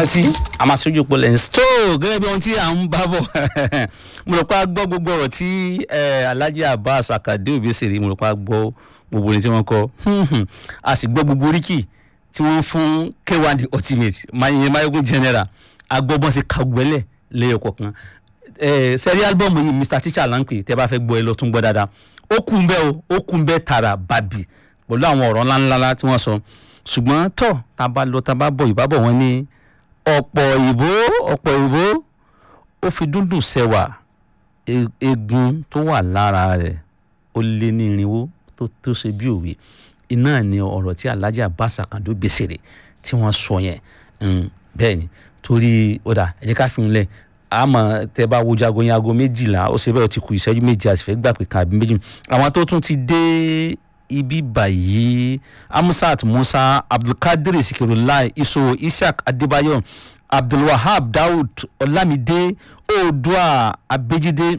rántí a máa sójú pọ̀ lẹ́yìn tó gẹ́gẹ́ bí ohun tí à ń bá bọ̀ mo rò pé a gbọ́ gbogbo ọ̀rọ̀ tí alhaji abbas akande obesere mo rò pé a gbọ́ gbogbo orin tí wọ́n kọ a sì gbọ́ gbogbo oríkì tí wọ́n fún k1 the ultimate mayegun mayegun general agbọ́bọ́n sí kagbẹ́lẹ̀ lẹ́yọ̀ kọ̀ọ̀kan sẹ́rí álbọ̀mù yìí mr teacher là ń pè tẹ́ bá fẹ́ gbọ́ ẹ lọ tún gbọ́ dáadáa ó kù ń bẹ́ o ó kù ń bẹ́ tààrà bàbì pẹ̀lú àwọn ọ̀rọ̀ ńláńlá tí wọ́n sọ ṣùgbọ́n tọ̀ tá a bá lọ tá a bá bọ̀ ìbábọ̀ wọn ní ọ̀pọ̀ ìbò ọ̀pọ̀ ìbò ó fi dúndùn sẹ́wà eegun tó wà lára rẹ̀ ó lé ní irinwó tó tó ṣe bí òwe iná ni ọ̀rọ̀ tí alhaji abbas akando gbèsèrè tí wọ́n sọ yẹn bẹ́ẹ̀ ni torí ọ̀dà ẹ jẹ́ ká fi hùn lẹ̀ àmọ́ tẹ́ bá wo jago yẹn aago méjìlá ó ṣe bẹ́ẹ̀ ó ti kù ìṣẹ́jú méjì àti fẹ́ gbà pé kàbí méjì àwọn tó tún ti dé ibi báyìí amusat musa abdulkadir sikirulai iso isiaq adébáyọ abdulwahab daoud olamide oodua abejide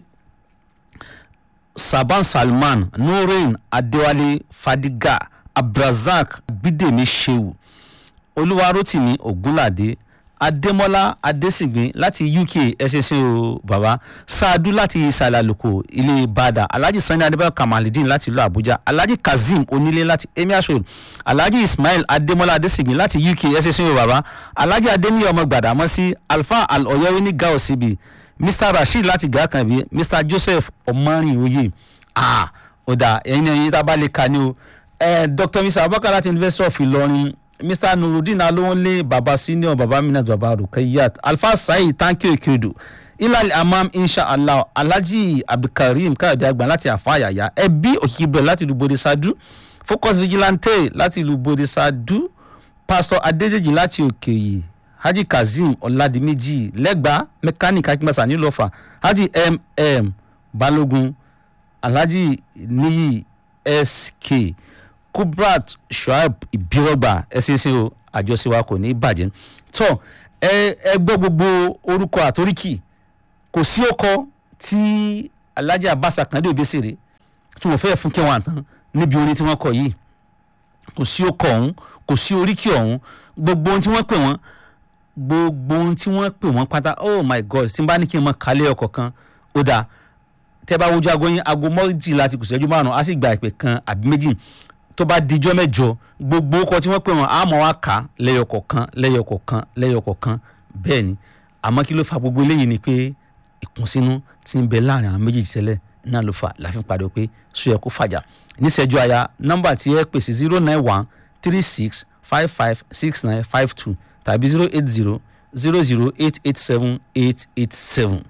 saban salman nurin adéwálé fadiga abdulrasaq bídèmí sheu olúwarótìmí ogunládé adémọlá adésìgbín láti uk ẹsẹsẹ o bàbá saadu láti ìsàlàlùkò ilé ìbàdàn alhaji sani adébáyọ kamalidin láti ìlú àbújá alhaji kazeem onílé láti emir road alhaji ismail adémọlá adésìgbín láti uk ẹsẹsẹ o bàbá alhaji adéníyẹ ọmọ gbàdámọsí alfa al-ọyẹwé ní gao síbi mr rasheed láti gàkànbí mr joseph ọmọrìnwòye ah ọ̀dà ẹ̀yin ẹ̀yin tá a bá lè kà ní o dr mr abubakar láti university of ìlọrin mr nurudeen alowonle baba senior baba minat baba rukayat alfa saheed thank you ekedo ilal amam inshallah alhaji abdulkareem káyọ̀dé àgbà láti àfàyàyà ẹbí òkìkíbrẹ̀ láti ìlú bode sadu focus vigilante láti ìlú bode sadu pastor adédèjì láti òkèyè haji kazeem ọ̀làdìmẹ́jì lẹ́gbàá mechanic akíngbàsá nílọ́fà haji mm balógun alhaji niyi sk kubrat shuaib ibirogba ẹsẹsẹ o àjọṣe wa kò ní í bàjẹ́ tọ́ ẹ ẹ gbọ́ gbogbo orúkọ àtoríkì kò sí ọkọ tí alhaji abasa kan dé òbẹ́sẹ̀rẹ̀ tí wọ́n fẹ́ fún kẹwọn àtàn níbi orin tí wọ́n kọ yìí kò sí ọkọ ọ̀hún kò sí oríkì ọ̀hún gbogbo ohun tí wọ́n pè wọ́n gbogbo ohun tí wọ́n pè wọ́n pátá oh my god tí n bá ní kí n mọ kálẹ̀ ọkọ̀ kan ó dáa tẹ́ bá wojú aago yín aago mọ́jìlá ti kù sẹ́jú márùn-ún á sì gba ìpè kan àbí méjì tó bá dijọ́ mẹ́jọ gbogbo ọkọ̀ tí wọ́n pè wọ́n àmọ́ wa kà á lẹ́yọkọ̀kan lẹ́yọkọ̀kan lẹ́yọkọ̀kan bẹ́ẹ̀ ni àmọ́ kí ló fa gbogbo eléyìí ni pé ìkùnsínú ti ń bẹ láàrin àwọn méjèèjì tẹ́lẹ̀ náà ló fà láfin padà pé sọ yẹ kó fàjà níṣẹ́jú aya nọ́mbà tí ẹ pèsè zero nine one three six five five six nine five two tàbí zero eight zero zero zero eight eight seven eight eight seven.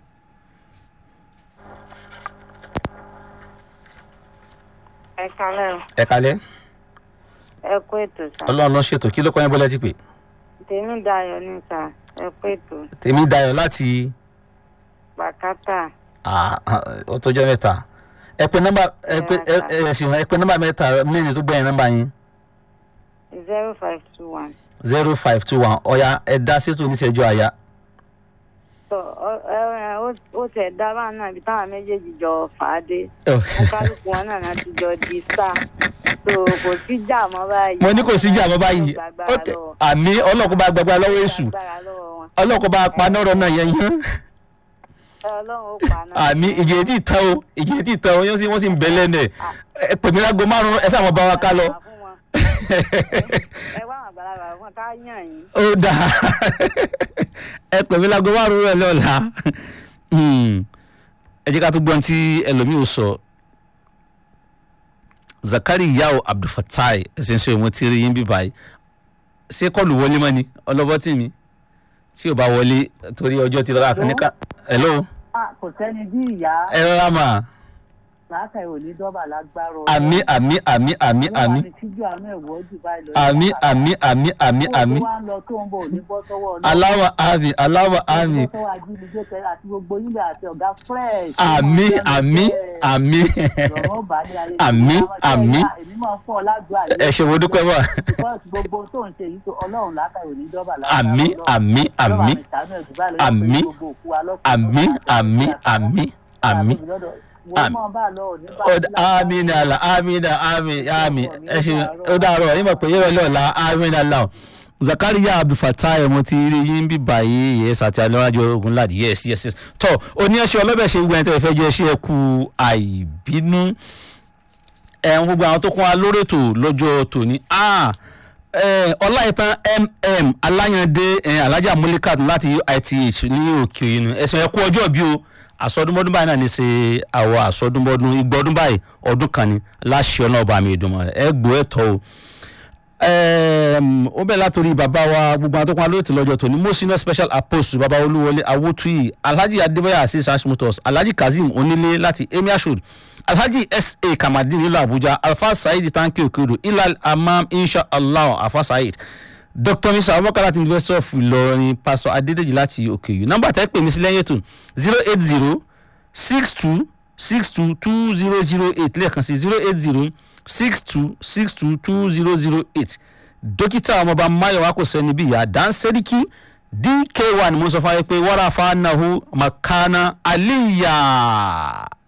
ẹ kalẹ o ẹ kalẹ́ ẹ kó ètò sá ọlọ́run ló ṣètò kí ló kọ́ yín bọ́lá ti pè tèmi dayọ ní sá ẹ kó ètò tèmi dayọ̀ láti pàkátà ah, ah, ó tọjọ́ mẹ́ta ẹ pé nọ́mbà ẹ pé ẹ ẹ sì ẹ pé nọ́mbà mẹ́ta mẹ́rin tó gbẹ̀yìn nọ́mbà yín zero five two one. zero five two one ọ̀ya ẹ dá sétò oníṣẹ́jú àyà. tọ ọ ẹ ẹ ó- ó tẹ dábàá náà ibi táwọn méjèèjì jọ fà á dé wọn kálukú wọn náà láti jọ di star so kò sí jà mọ́ báyìí. mo ní kò sí jà mọ́ báyìí Gbàgbára ó tẹ lọ́wọ́. àmì ọlọ́kùn bá gbàgbà lọ́wọ́ èṣù Gbàgbára lọ́wọ́ wọn. ọlọ́kùn bá paná ọ̀rọ̀ náà yẹn yẹn ẹ ọlọ́run ó pa náà. àmì ìjìyẹ tí ì tán o ìjìyẹ tí ì tán o yẹn sì wọ́n sì ń bẹ lẹ́nu ẹ̀ ẹ pèmí lágbo márùn-ún ẹ sáà mọ̀ bá wa ká lọ. ẹ wá àwọn àgbàlagbà fún ká yàn yín. ó dáa ẹ pèmí lágbo márùn-ún rẹ̀ lọ́la ẹ jẹ́ ká tó gbọ́n tí ẹlòmíì ò sọ zakari yao abdulfatai ẹsẹ̀ ń ṣe òun ti rí yín bí báyìí ṣé kọlù wọlé mọ́ ni ọlọ́bọ́tì mi tí ò bá wọlé torí ọjọ́ ti lọ́la kan ní ká hello kò sẹ́ni bí ìyá ẹ rọra mà látàrí òní dọ́bà lágbára àmì àmì àmì àmì àmì tíjú àánú ẹ̀wọ́ jù báyìí lọ. àmì àmì àmì àmì àmì tó wá ń lọ tó ń bọ̀ òní bọ́ sọ́wọ́ ọlọ́run. aláwọ̀ àmì aláwọ̀ àmì bọ́ sọ́wọ́ ajínigbé tẹ àti gbogbo yín bẹ̀ àti ọ̀gá fresh. àmì àmì àmì lọ́rọ̀ bá ní ayé àmì àmì èmi máa ń fọ́ ọ lágbó àyè. ẹ ṣe wo dúpẹ́ bọ̀ because gbogbo tó ń ṣe yìí tó ọlọ́run látàrí òní dọ́bà àmì àmì àmì àmì àmì àmì àmì àmì àmì ní àlà àmì ní àmì àmì ẹ ṣe ó dàrọ yín mọ̀ pé yẹ́rọ lọ́la àmì ní àlà zakariya abdulfatai ẹ̀mọ́ ti rí yín bí báyìí yes àti alẹ́wájú ogunládì yes yes yes tọ́ oníyanṣẹ́ ọlọ́bẹ̀ ṣe gbogbo ẹni tẹ́ fẹ́ jẹ́ ṣé ẹ kú àìbínú ẹ̀hún gbogbo àwọn tó kún wa lórí ètò lọ́jọ́ tòní ah, eh, ọláìtàn mm aláyàndé eh, alhaja mulikat láti ith ní òkè inú ẹ̀sìn ẹ̀kú ọjọ́ bí o àsọdúnmọ́dún báyìí náà ní ṣe àwọ̀ àsọdúnmọ́dún igbọ́dún báyìí ọdún kan ní láṣẹ ọ̀nà ọba mi ìdùnmọ̀ ẹ gbọ́ ẹ tọ́ o Ẹm, ó bẹ̀rẹ̀ látòrí bàbá wa gbogbo àwọn tó kún alóòtú lọ́jọ́ tòní mo senior special apostle bàbá olúwọlé awotuyi alhaji adébáyà asis hashimotos alhaji kazeem onílé láti emir road alhaji sa kamadin nílùú abuja alfa saheed tanki okedo ilal amam inshallah alfa saheed dr misa abubakar láti university of ìlọrin pastor adédèjì láti òkèyù nọ́mbà tẹ́ pè mí sí lẹ́yìn ètò zero eight zero six two six two two zero zero eight lẹ́ẹ̀kan sí zero eight zero six two six two two zero zero eight dókítà ọmọọba mayowa kò sẹ́ni bí ìyá dánsẹ́ríkì dk one mo sọ fún wa pé wàrà fanahu makana aliya.